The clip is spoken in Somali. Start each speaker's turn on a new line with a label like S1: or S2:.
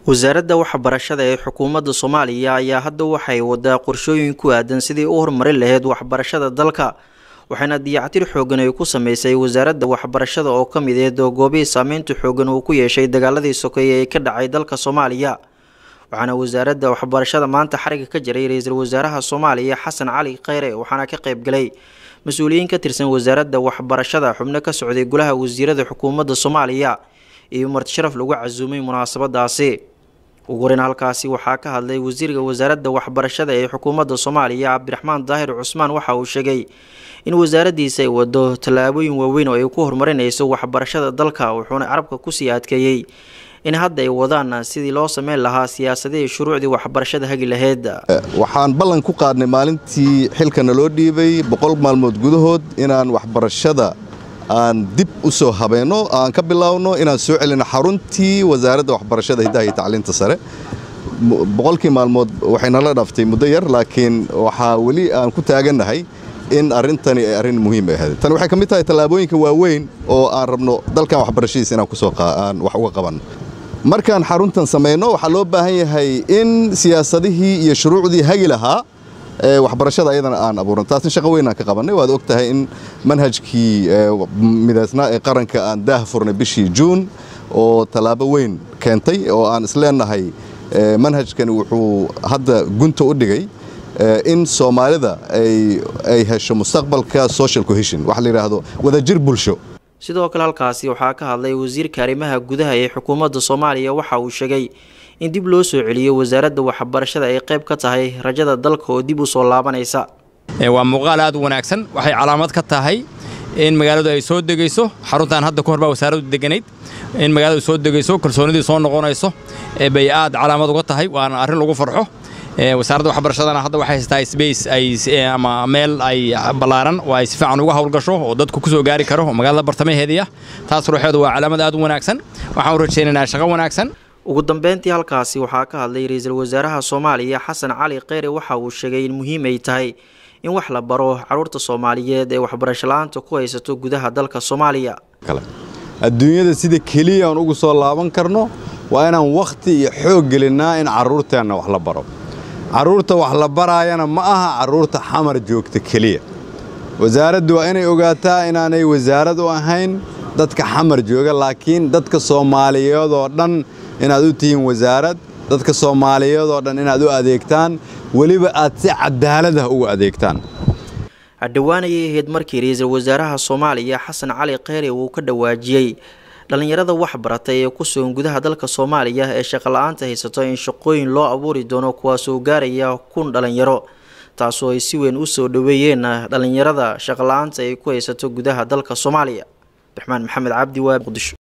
S1: wasaaradda waxbarashada ee xukuumadda soomaaliya ayaa hadda waxay wadaa qorshooyin ku aadan sidii u horumarin lahayd waxbarashada dalka waxaana diyactir xoogan ay ku sameysay wasaaradda waxbarashada oo ka mid eed oo goobihii saameynta xoogan uu ku yeeshay dagaaladii sokeeye ee ka dhacay dalka soomaaliya waxaana wasaaradda waxbarashada maanta xariga ka jiray ra-iisul wasaaraha soomaaliya xasan cali kheyre waxaana ka qeybgalay mas-uuliyiin ka tirsan wasaaradda waxbarashada xubno ka socday golaha wasiirada xukuumadda soomaaliya iyo martisharaf lagu casuumay munaasabadaasi ugu horeyn halkaasi waxaa ka hadlay wasiirka wasaaradda waxbarashada ee xukuumadda soomaaliya cabdiraxmaan daahir cusmaan waxa uu sheegay in wasaaraddiisa ay wado tallaabooyin waaweyn oo ay ku horumarinayso waxbarashada dalka wuxuuna carabka kusii adkeeyey in hadda ay wadaan sidii loo sameyn lahaa siyaasadihii shuruucdii waxbarashada hagi lahayd
S2: waxaan ballan ku qaadnay maalintii xilkana loo dhiibay boqol maalmood gudahood inaan waxbarashada aan dib u soo habeenno aan ka bilaawno inaan soo celino xaruntii wasaaradda waxbarashada hiddaha iyo tacliinta sare boqolkii maalmood waxay nala dhaftay muddo yar laakiin waxaa weli aan ku taagannahay in arrintani ay arrin muhiim ay ahayd tani waxay ka mid tahay tallaabooyinka waaweyn oo aan rabno dalkan waxbarashadiisa inaan kusoo aan wax uga qabanno markaan xaruntan samayno waxaa loo baahan yahay in siyaasadihii iyo shuruucdii hagi lahaa waxbarashada ayadana aan abuuran taasna shaqo weyn aan ka qabannay waad og tahay in manhajkii midaysnaa ee qaranka aan daah furnay bishii juun oo tallaabo weyn keentay oo aan isleenahay manhajkani wuxuu hadda gunta u dhigay in soomaalida ay hesho mustaqbalka social cohesion waxa la yidhaahdo wadajir bulsho
S1: sidoo kale halkaasi waxaa ka hadlay wasiirka arrimaha gudaha ee xukuumadda soomaaliya waxa uu sheegay in dib loo soo celiyo wasaaradda waxbarashada ay qayb ka tahay rajada dalka oo dib u soo laabanaysa
S3: waa muuqaal aad u wanaagsan waxay calaamad ka tahay in magaaladu ay soo degayso xaruntan hadda ka hor baa wasaaraddu deganayd in magaaladu soo degayso kalsoonidii soo noqonayso bay aad calaamad uga tahay waana arrin lagu farxo wasaaradda waxbarashadana hadda waxay haystaa sbace ay ama meel ay ballaaran oo ay si fiican uga howlgasho oo dadku ku soo gaari karo oo magaalada bartamaheedii ah taas ruuxeedu waa calaamad aad u wanaagsan waxaan u rajaynaynaa shaqo wanaagsan
S1: ugu dambeyntii halkaasi waxaa ka hadlay ra-iisul wasaaraha soomaaliya xasan cali kheyre waxa uu sheegay in muhiim ay tahay in wax la baro caruurta soomaaliyeed ee waxbarasho la-aanta ku haysato gudaha dalka soomaaliya
S4: adduunyada sida keliya aan ugu soo laaban karno waa inaan wakhti iyo xoog gelinnaa in carruurteenna wax la baro carruurta wax la baraayana ma aha carruurta xamar joogta keliya wasaaraddu waa inay ogaataa inaanay wasaarad u ahayn dadka xamar jooga laakiin dadka soomaaliyeed oo dhan inaad u tihiin wasaarad dadka soomaaliyeed oo dhan inaad u adeegtaan weliba aad si cadaalad ah ugu adeegtaan
S1: dhowaan ayay ahayd markii ra-iisul wasaaraha soomaaliya xasan cali kheyre uu ka dhawaajiyey dhallinyarada wax baratay ee ku sugan gudaha dalka soomaaliya ee shaqola-aanta haysato in shaqooyin loo abuuri doono kuwaasoo gaaraya kun dhallinyaro taasoo ay si weyn u soo dhoweeyeen dhallinyarada shaqola-aanta ay ku haysato gudaha dalka soomaaliya abdiraxmaan maxamed cabdi waa muqdisho